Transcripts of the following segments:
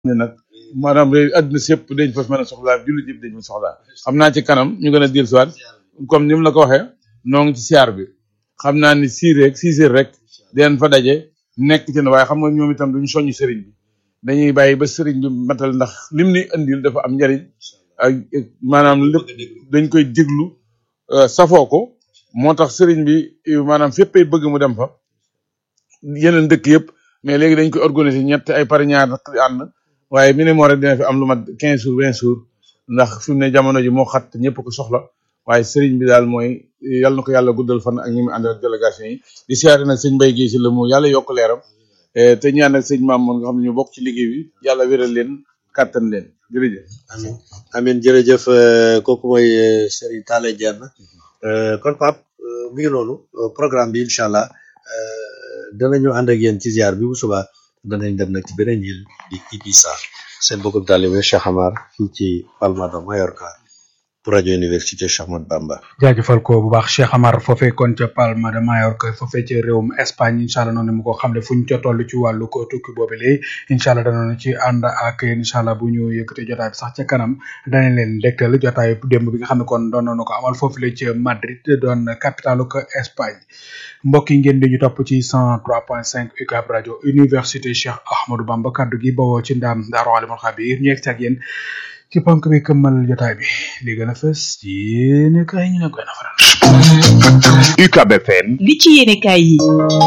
ne nag maanaam léegi àdduna si yëpp dañ fa mën a soxlaa jullit yëpp dañ fa soxlaa xam naa ci kanam ñu gën a dir siwaat comme ni mu la ko waxee noo ngi ci siyaar bi xam naa ni six rek six heures rek dinañ fa daje nekk ci ne waaye xam nga ñoom itam duñu soññ sëriñ bi dañuy bàyyi ba sëriñ bi matal ndax lim ni indil dafa am njariñ ak maanaam lépp dañ koy déglu safoo ko moo tax sëriñ bi maanaam féppay bëgg mu dem fa yeneen dëkk yëpp mais léegi dañ koy organiser ñett ay par ñaar ànd waaye minimum rek dina fi am lu mat quinze jours vingt jours ndax fi mu ne jamono ji moo xat ñëpp ko soxla waaye sëriñ bi daal mooy yàlla na ko yàlla guddal fan ak ñi mu àndal délégation yi di siyaare nag sëñ Mbaye Guèye si la mu yàlla yokk leeram te ñaanal sëñ maam moon nga xam ne ñu bokk ci liggéey bi yàlla wéral leen kàttan leen jërëjëf amin amin jërëjëf kooku mooy Serigne Talla Diène kon Pape mi ngi noonu programme bi incha allah danañu ànd ak yéen ci ziar bi bu subaa danañ dem nag ci beneen île di Ibiza seen bokkum taalibe Cheikh Amar fii ci Palma de Mallorca pour rajo université Cheikh Ahmadou Bamba jaajëfal ko bu baax Cheikh Amar foofee kon ca Palma de Mallorca foofee ca réewum Espagne incha allah noonu mu ko xam ne fu ñu ca toll ci wàllu ko tukki boobu léegi incha allah danañu ci ànd ak yéen incha allah bu ñu yëkkatee jotaay bi sax ca kanam danañ leen dégtal jotaay démb bi nga xam ne kon doon nañu ko amal foofu la ca Madrid doon capitalu ko Espagne mbokk yi ngeen di ñu topp ci 103.5 UCAB rajo université Cheikh Ahmadou Bamba kaddu gi bawoo ci ndaam Daaru Alimul Xabiir ñu yegg ak yéen ci ponk bi këmmal jotaay bi li gën a fës ci yéene kaay ñu ne koy nafaral UCAB FM li ci yéene kaay yi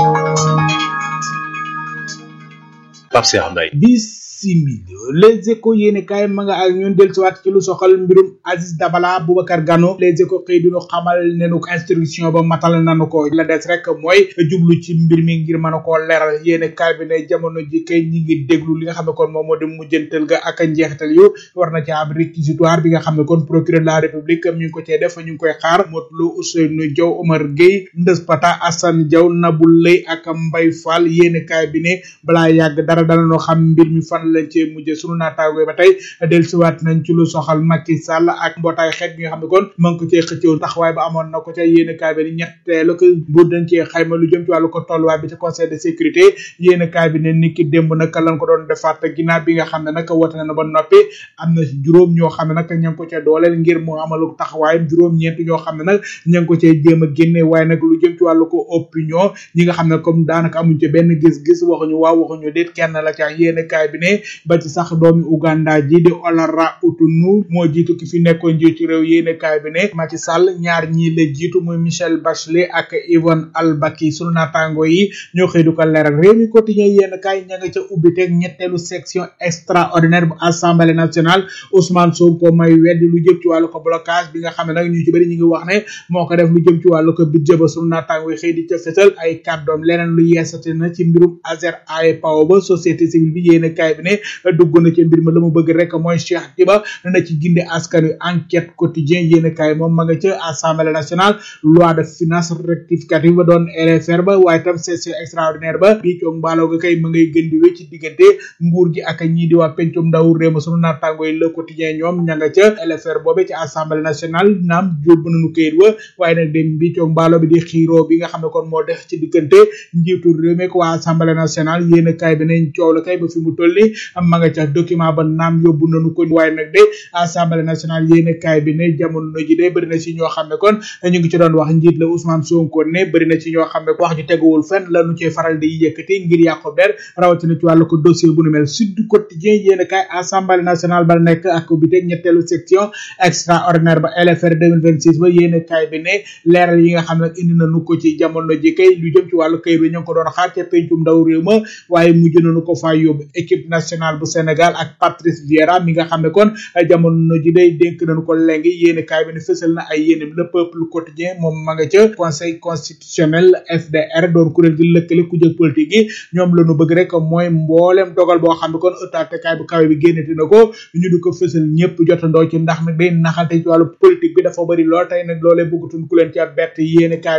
Pape Cheikh Mbaye bisimili les échos yéene kaay ma nga ak ñun dellusiwaat ci lu soxal mbirum Aziz Dabala Boubacar Gano les échos xëy duñu xamal ne nu ko instruction ba matal nanu ko la des rek mooy jublu ci mbir mi ngir mën a koo leeral yéene kaay bi ne jamono ji kay ñi ngi déglu li nga xam ne kon moom moo di mujjantal ga ak njeexital yu war na ci am réquisitoire bi nga xam ne kon procureur de la république mi ngi ko cee def ñu ngi koy xaar Modou Ousseynou Diaw Omar Gueye Ndës Pata Assane Diaw Nabou Lay ak Mbaye Fall yéene kaay bi ne balaa yàgg dara dana noo xam mbir mi fan lañ cee mujjee sunu naataango ba tey dellusiwaat nañ ci lu soxal Macky Sall ak mbootaay xeet bi nga xam ne kon ma ngi ko cee xëccoo taxawaay ba amoon na ko ca yéene kaay bi ne ñetteelu ko bu dañ cee xayma lu jëm ci wàllu ko tolluwaay bi ci conseil de sécurité yéene kaay bi ne niki démb nag lañ ko doon defaat ginnaaw bi nga xam ne nag wote na ba noppi am na juróom ñoo xam ne nag ña ngi ko cee dooleel ngir mu amalu taxawaayam juróom-ñeent ñoo xam ne nag ña ngi ko cee jéem a génne waaye nag lu jëm ci wàllu ko opinion ñi nga xam ne comme daanaka amuñ ci benn gis-gis waxuñu waaw waxuñu déet kenn la ca yéene kaay bi ne ba ci sax doomi Uganda ji di Olara Utunu moo jiitu ki fi nekkoon njiitu réew yéene kaay bi ne Macky Sall ñaar ñii la jiitu muy Michel Bachelet ak Yvonne Albaki sunu naataango yi ñoo xëy du ko leeral réew mi quotidien yéen kaay ña nga ca ubbiteeg ñetteelu section extraordinaire bu assemblée nationale Ousmane Sonko may weddi lu jëm ci wàllu ko blocage bi nga xam ne nag ñu ci bëri ñu ngi wax ne moo ko def lu jëm ci wàllu ko budget ba sunu naataango yi xëy di ca fësal ay kàddoom leneen lu yeesate na ci mbirum Azer ay paw ba société civile bi yéen kaay bi ne dugg na ci mbir ma la mu bëgg rek mooy Cheikh Diba na ci ginde askan wi enquête quotidien yéen kaay moom ma nga ca assemblée nationale loi de finance rectificative ba doon LFR ba waaye tam session extraordinaire ba bii coog mbaaloo ga kay ma ngay gën di wéy ci diggante nguur gi ak ñii di waa pencum ndaw réew ma sunu naataango yi le quotidien ñoom ña nga ca LFR boobe ci assemblée nationale naam yóbbu nañu këyit wa waaye nag dem bii coog mbaaloo bi di xiiroo bi nga xam ne kon moo def ci diggante njiitu réew mi ak waa assemblée nationale yéen kaay bi nañ coow la kay ba fi mu toll ni ma nga ca document ba naam yóbbu nañu ko waaye nag de assemblée nationale yéen kaay bi ne jamono ji de bëri na ci ñoo xam ne kon ñu ngi ci doon wax njiit la Ousmane Sonko ne bëri na ci ñoo xam ne wax ji teguwul fenn la nu cee faral di yëkkati ngir yàqu der rawatina ci wàllu ko dossier bu nu mel Sud Quotidien yéen kaay assemblée nationale ba nekk ak bi teg ñetteelu section extraordinaire ba LFR 2026 ba yéen kaay bi ne leeral yi nga xam ne indi nañu ko ci jamono ji kay lu jëm ci wàllu kayit bi ñu ngi ko doon xaar ca pencum ndaw réew ma waaye mujj nañu ko faa yóbbu équipe nationale bu Sénégal ak Patrice Vieira mi nga xam ne kon jamono ji day dénk nañu ko léegi yéen kaay bi ne fësal na ay yéenem le peuple quotidien moom ma nga ca conseil constitutionnel FDR doon kuréel gi lëkkale ku jëg politique yi ñoom la ñu bëgg rek mooy mboolem dogal boo xam ne kon ëttaatekaay bu kawe bi génnati na ko ñu di ko fësal ñëpp jotandoo ci ndax nag day naxante ci wàllu politique bi dafa bëri lool tey nag loolee bëggatuñ ku leen ca bett yéen kaay bi di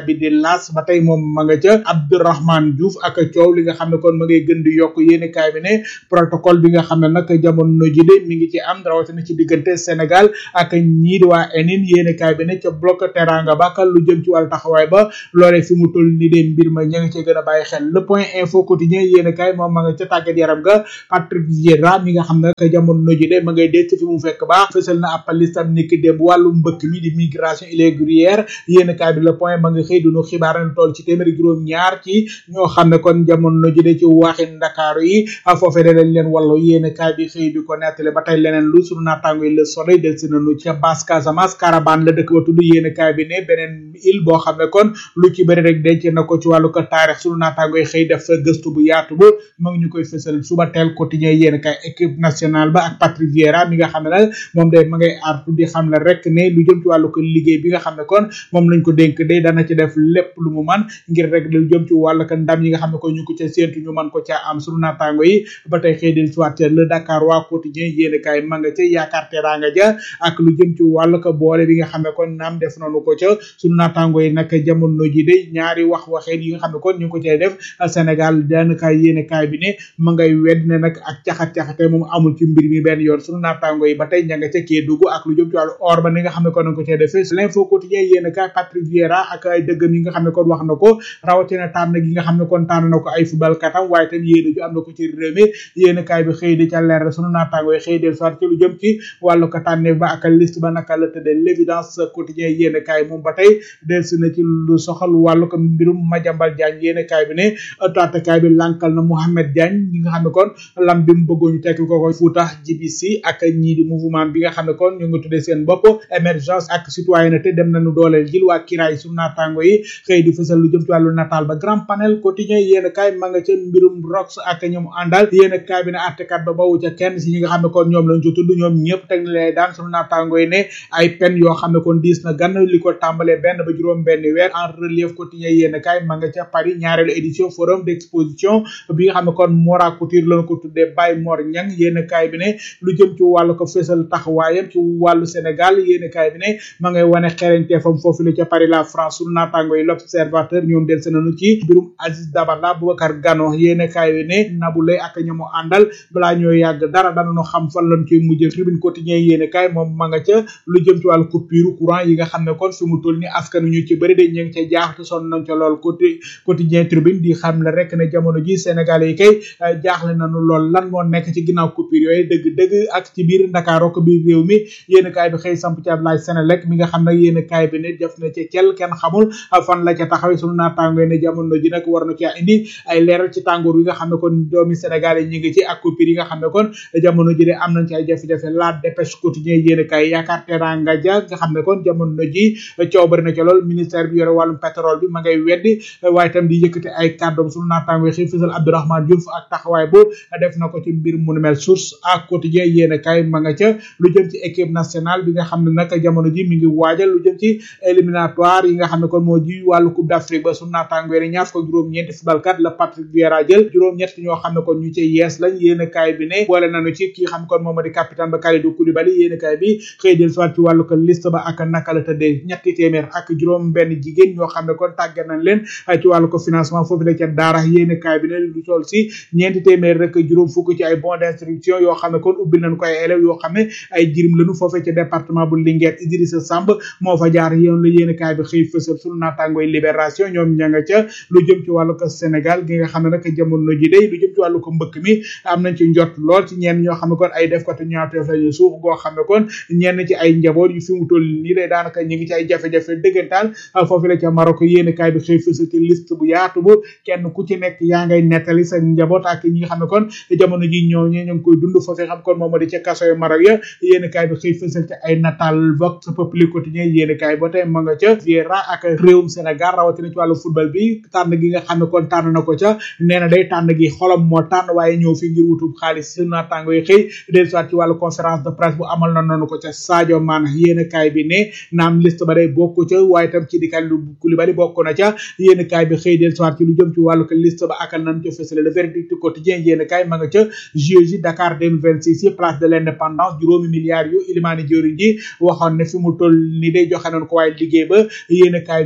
las ba tey moom ma nga ca Abdourahmane Diouf ak coow li nga xam ne kon ma ngay gën di yokk yéene kaay bi ne protocole bi nga xam ne nag jamono ji de mi ngi ci am rawatina ci diggante Sénégal ak ñii di waa enin yéene kaay bi ne ca bloc teranga ba lu jëm ci wàllu taxawaay ba loolee fi mu toll ni de mbir ma ña ngi cee gën a bàyyi xel le point info quotidien yéene kaay moom ma nga ca tàggat yaram ga Patrick Vieira mi nga xam ne nag jamono ji de ma ngay denc fi mu fekk baax fësal na ab listam niki démb wàllu mbëkk mi di migration irrégulière yéene kaay bi le point ma nga xëy dunu xibaar na toll ci téeméeri juróom ñaar ci ñoo xam ne kon jamono ji de ci waxi ndakaaru yi foofee de dañ leen wallu yéene kaay bi xëy di ko nettali ba tey leneen lu sunu naataango yi le soleil del si nanu ca basse Casamance Carabane la dëkk ba tudd yéene kaay bi ne beneen île boo xam ne kon lu ci bëri rek denc na ko ci wàllu ko taarix sunu naataango yi xëy def gëstu bu yaatu ba ma ngi ñu koy fësal suba teel quotidien yéene kaay équipe nationale ba ak Patrick Vieira mi nga xam ne nag moom day ma ngay artu di xam la rek ne lu jëm ci wàllu ko liggéey bi nga xam ne kon moom lañ ko dénk day dana ci def lépp lu mu man ngir rek lu jëm ci wàllu ko ndam yi nga xam ne kon ñu ko ca séentu ñu man ko ca am sunu naataango yi ba tey xëy del soit le Dakar waa quotidien yéene kaay ma nga ca yaakaar teraanga ja ak lu jëm ci wàllu ko boole bi nga xam ne kon naam def nañu ko ca sunu naataango yi nag jamono ji de ñaari wax waxeen yi nga xam ne kon ñu ngi ko cay def Sénégal daanaka yéene kaay bi ne ma ngay wedd ne nag ak caxat-caxate moom amul ci mbir mi benn yoon sunu naataango yi ba tey ña nga ca Kédougou ak lu jëm ci wàllu or ba ni nga xam ne kon nañ ko cay defee l'info quotidien yéene kaay Patrick Vieira ak ay dëggam yi nga xam ne kon wax na ko rawatina tànn gi nga xam ne kon tànn na ko ay football katam waaye tam yéene ju am na ko ci réew mi yéene kaay bi xëy di ca leer sunu naataango yi xëy del soit ci lu jëm ci wàllu ko tànneef ba ak liste ba naka la tëddee l'évidence quotidien yéene kaay moom ba tey delsi na ci lu soxal wàllu ko mbirum Madiambal Diagne yéene kaay bi ne taatakaay bi lankal na Mohamed Diagne ñi nga xam ne kon lam bi mu bëggoon ñu tekki ko ko Fouta GBC ak ñii di mouvement bi nga xam ne kon ñu ngi tuddee seen bopp émergence ak citoyenneté dem nañu dooleel jil waa kiraay su naataango yi xëy di fësal lu jëm ci wàllu nataal ba grand panel quotidien yéen kaay ma nga ca mbirum rox ak ñoom àndal yéen kaay bi ne àttekat ba bawu ca kenn si ñi nga xam ne kon ñoom lañ ci tudd ñoom ñëpp teg na lay daan sunu naataango yi ne ay pen yoo xam ne kon diis na gann li ko tàmbalee benn ba juróom benn weer en relief quotidien yéen kaay ma nga ca Paris ñaareelu édition forum d'exposition bi nga xam ne kon Mora Couture lañ ko tuddee Baye Mor Ñang yéen kaay bi ne lu jëm ci wàllu ko fësal taxawaayam ci wàllu Sénégal yéen kaay bi ne ma ngay wane xereñteefam foofu la ca Paris la France sunu naataango yi l'observateur ñoom del nañu ci mbirum Aziz Dabala Boubacar Gano yéene kaay wi ne Nabou Leye ak ñamu àndal balaa ñoo yàgg dara danañu xam fan lañ koy mujjee tribune quotidien yéene kaay moom ma nga ca lu jëm ci wàllu coupure courant yi nga xam ne kon fi mu toll ni askanu ñu ci bëri de ñu ngi ca jaax te sonn nañ ca lool côté quotidien tribune di xam la rek ne jamono ji Sénégal yi kay jaaxle nañu lool lan moo nekk ci ginnaaw coupure yooyu dëgg-dëgg ak ci biir Ndakaaro ko biir réew mi yéene kaay bi xëy samp ci ab laaj Sénélec mi nga xam ne yéene kaay bi ne def na ca cel kenn xamul fan la ca taxawee sunu naataango ne jamono ji nag war na ci indi ay leeral ci tàngoor wi nga xam ne kon doomi Sénégal yi ñu ngi ci ak coupure yi nga xam ne kon jamono ji de am nañ ci ay jafe-jafe la dépêche quotidien yéen kay yaakaar teranga ja nga xam ne kon jamono ji coow bari na ci lool ministère bi yore wàllum pétrole bi ma ngay weddi waaye itam di yëkkati ay kàddoom sunu naataango xëy fësal Abdourahmane Diouf ak taxawaay bu def na ko ci mbir mu nu mel source ak quotidien yéen kay ma nga ca lu jëm ci équipe nationale bi nga xam ne nag jamono ji mi ngi waajal lu jëm ci éliminatoire yi nga xam ne kon moo ji wàllu coupe d'Afrique ba sunu naataango yi ñaar fukk juróom-ñeenti footballkat la Patrick Vieira jël juróom-ñett ñoo xam ne kon ñu ci yees lañ yéen kaay bi ne boole nañu ci kii xam kon moom di capitaine ba Kalidou Koulibaly yéen kaay bi xëy del soit ci wàllu ko liste ba ak naka la tëddee ñetti téeméer ak juróom benn jigéen ñoo xam ne kon tàggat nañ leen ci wàllu ko financement foofu la ca daara yéen kaay bi ne lu toll si ñeenti téeméer rek juróom fukk ci ay bons d'instruction yoo xam ne kon ubbil nañ ko ay élèves yoo xam ne ay jirim lañu foofee ca département bu Linguère Idrissa Samb moo fa jaar yéen la yéen kaay bi xëy fësal sunu naataangooy libération ñoom ña nga ca lu jëm ci wàllu ko Sénégal gi nga xam ne nag jamono ji day lu jëm ci wàllu ko mbëkk mi am nañ ci njot lool ci ñenn ñoo xam ne kon ay def ko te ñaawteef lañu suuf goo xam ne kon ñenn ci ay njaboot yu fi mu toll nii day daanaka ñu ngi ci ay jafe-jafe dëggantaan foofu la ca Maroc yéen kaay bi xëy fësal ci liste bu yaatu bu kenn ku ci nekk yaa ngay nettali sa njaboot ak ñi nga xam ne kon jamono ji ñoo ñi ñu ngi koy dund foofee xam kon moom di ca kaso yu Maroc ya yéen kaay bi xëy fësal ci ay natal vox populi quotidien yéen kaay ba tey ma nga ca Vieira ak réewum Sénégal rawatina ci wàllu football bi tànn gi nga xam ne kon tànn na ko ca nee na day tànn gi xolam moo tànn waaye ñëw fi ngir wutub xaalis su naataango yi xëy del soit ci wàllu conférence de presse bu amal na noonu ko ca Sadio Mané yéen kaay bi ne naam liste ba day bokk ca waaye tam ci di Kalidou Koulibaly bokk na ca yéen kaay bi xëy del soit ci lu jëm ci wàllu ko liste ba akal nañ ca fësale le verdict quotidien yéen kaay ma nga ca JOJ Dakar 2026 yi place de l'indépendance juróomi milliards yu Ilimani Diori ji waxoon ne fi mu toll ni day joxe nañ ko waaye liggéey ba yéen kaay bi ne def na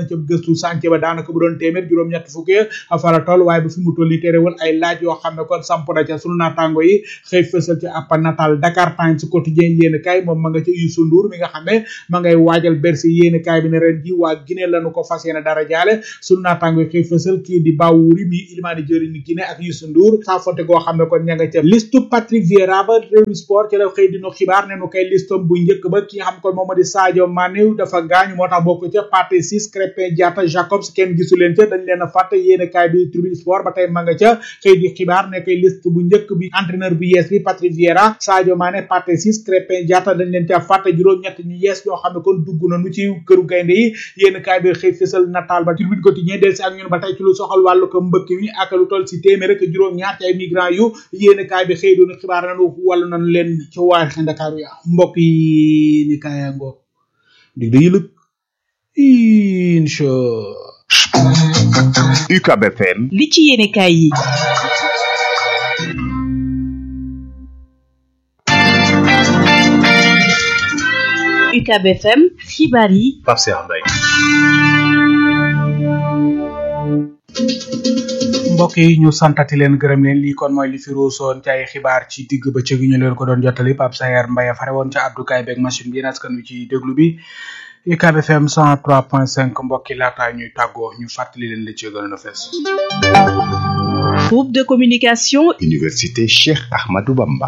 nañ ca gëstu sànce ba daanaka bu doon téeméer juróom-ñett fukki fa la toll waaye ba fi mu toll nii terewul ay laaj yoo xam ne kon samp na ca sunu naataango yi xëy fësal ci ab natal Dakar Times quotidien yéen kaay moom ma nga ca Youssou Ndour mi nga xam ne ma ngay waajal Bercy yéen kaay bi ne ren ji waa Guinée lañu ko fas yéene dara jaale sunu naataango yi xëy fësal kii di Bawouri mi ilimaani jëri ni Guinée ak Youssou Ndour saa fonte goo xam ne kon ña nga ca liste Patrick Vieira ba Rewmi Sport ci la xëy dinu xibaar ne nu koy listom bu njëkk ba ki nga xam kon moom moo di Sadio Mané dafa gaañu moo tax bokk ca Pathé Ciss Krépin Diatta Jacobs kenn gisu leen ca dañ leen a fàtte yéen kaay bi Tribune Sport ba tey ma nga ca xëy di xibaar ne koy liste bu njëkk bi entraîneur bu yees bi Patrick Vieira Sadio Mané Pathé Ciss Krépin Diatta dañ leen ca fàtte juróom-ñett ñu yees yoo xam ne kon dugg nañu ci këru gaynde yi yéen kaay bi xëy fësal nataal ba Tribune Quotidien del si ak ñun ba tey ci lu soxal wàllu ko mbëkk mi ak lu toll si téeméer ak juróom-ñaar ci ay migrants yu yéen kaay bi xëy doon xibaar nañu wàllu nañu leen ci waa Ndakaaru ya mbokk yi ni kaaya ngoog dig da yëlëg incha UCAB FM li ci yéene kaay yi UCAB FM xibaar yi Pape Cheikh Mbaye mbokk yi ñu santati leen gërëm leen lii kon mooy li fi ruusoon ci ay xibaar ci digg bëccëg ñu leen ko doon jottali Pape Sayer Mbaye fare woon ca Abdou Kaye beeg machine bi yéen askan wi ci déglu bi UCAB FM 103.5 mbokk yi laataa ñuy tàggoo ñu fàttali leen li ci gënoon a fees. groupe de communication Université Cheikh Ahmadou Bamba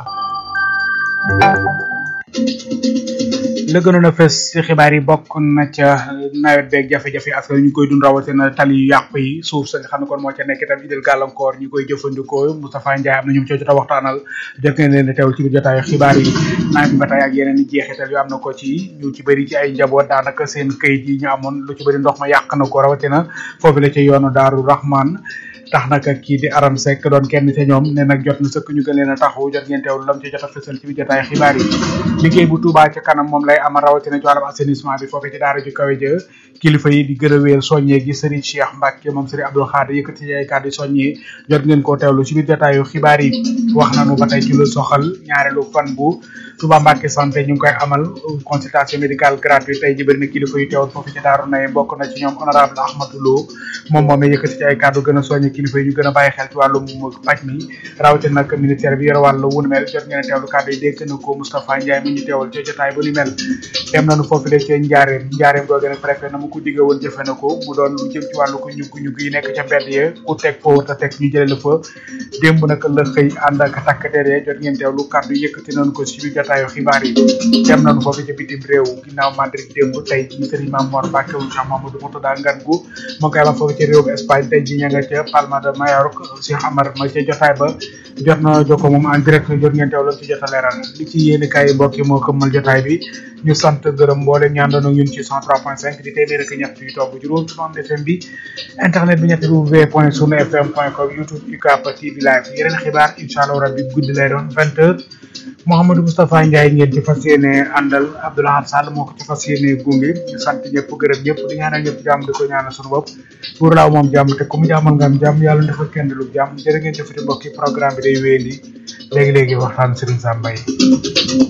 la gënoon a fes ci xibaar yi bokk na ca nawet beeg jafe-jafe askan ñu koy dund rawatina tali yu yàqu yi suuf sa nga xam ne kon moo ca nekk itam idil gàllankoor ñi koy jëfandikoo Moustapha Ndiaye am na ñu ci jot a waxtaanal jot ngeen leen di teewul ci biir jotaayu xibaar yi nawet bi ba tey ak yeneen i jeexital yu am na ko ci ñu ci bëri ci ay njaboot daanaka seen këyit yi ñu amoon lu ci bëri ndox ma yàq na ko rawatina foofu la ca yoonu Daaru Rahman tax nag kii di Aram Seck doon kenn ca ñoom ne nag jot na sëkk ñu gën leen a taxawu jot ngeen teewlu lam ci jot a fësal ci biir jotaay xibaar yi liggéey bu Touba ca kanam moom lay amal rawatina ci wàllum assainissement bi foofu ci daara ju kawe jë kilifa yi di gën a wéyal soññee gi Serigne Cheikh Mbacke moom Serigne Abdou Khadir yëkkati ci ay kàddu soññee jot ngeen koo teewlu ci biir jotaayu xibaar yi wax nañu ba tey ci lu soxal ñaareelu fan bu Touba Mbacke santé ñu ngi koy amal consultation médicale gratuite tey ji bëri na kilifa yu teewul foofu ci daaru nay bokk na ci ñoom honorable Ahmadou Lo moom moom yëkkati ci ay kàddu gën a soññe kilifa yi ñu gën a bàyyi xel ci wàllum paj mi rawatina nag ministère bi yore wàllu wunu mel jot ngeen a teewlu kàddu yi dégg na ko Moustapha Ndiaye mi ñu teewal ci jotaay bu ni mel dem nañu foofu de ci njaareem njaareem googu nag préfet na mu ko digge woon jëfe na ko mu doon lu jëm ci wàllu ko ñugg ñugg yi nekk ca mbedd ya ku teg foo te teg ñu jële la fa démb nag la xëy ànd ak takk der ya jot ngeen teewlu kàddu yëkkati nañu ko ci biir jotaayu xibaar yi dem nañu foofu ca bitim réew ginnaaw Madrid démb tey ji Serigne Mame Mor Mbacke wu Cheikh Mamadou Moutada ngan gu moo koy amal foofu ci réew Espagne tey ji ña nga ca Palma de Mallorca Cheikh Amar ma ca jotaay ba jot na jokko moom en direct jot ngeen teewlu ci jot a leeral li ci yéeni kaay mbokk yi moo këmmal jotaay bi ñu sant gërëm mboolem ñaan doon ñun ci 103.5 di téeméer ak ñett yu toog juróom ci bande FM bi internet bi ñetti w point sunu fm point com youtube UCAB TV live yeneen xibaar incha allah rabbi guddi lay doon vingt heures Mouhamadou Moustapha Ndiaye ngeen ci fas yéene àndal Abdoulaye Sall moo ko ci fas yéene gunge ñu sant ñëpp gërëm ñëpp di ñaanal ñëpp jàmm di ko ñaanal sunu bopp pour laaw moom jàmm te ku mu jàmmal nga am jàmm yàlla defal kenn lu jàmm jërë ngeen jëfati mbokki programme bi day wéyandi léegi-léegi waxtaan Serigne Sam Mbaye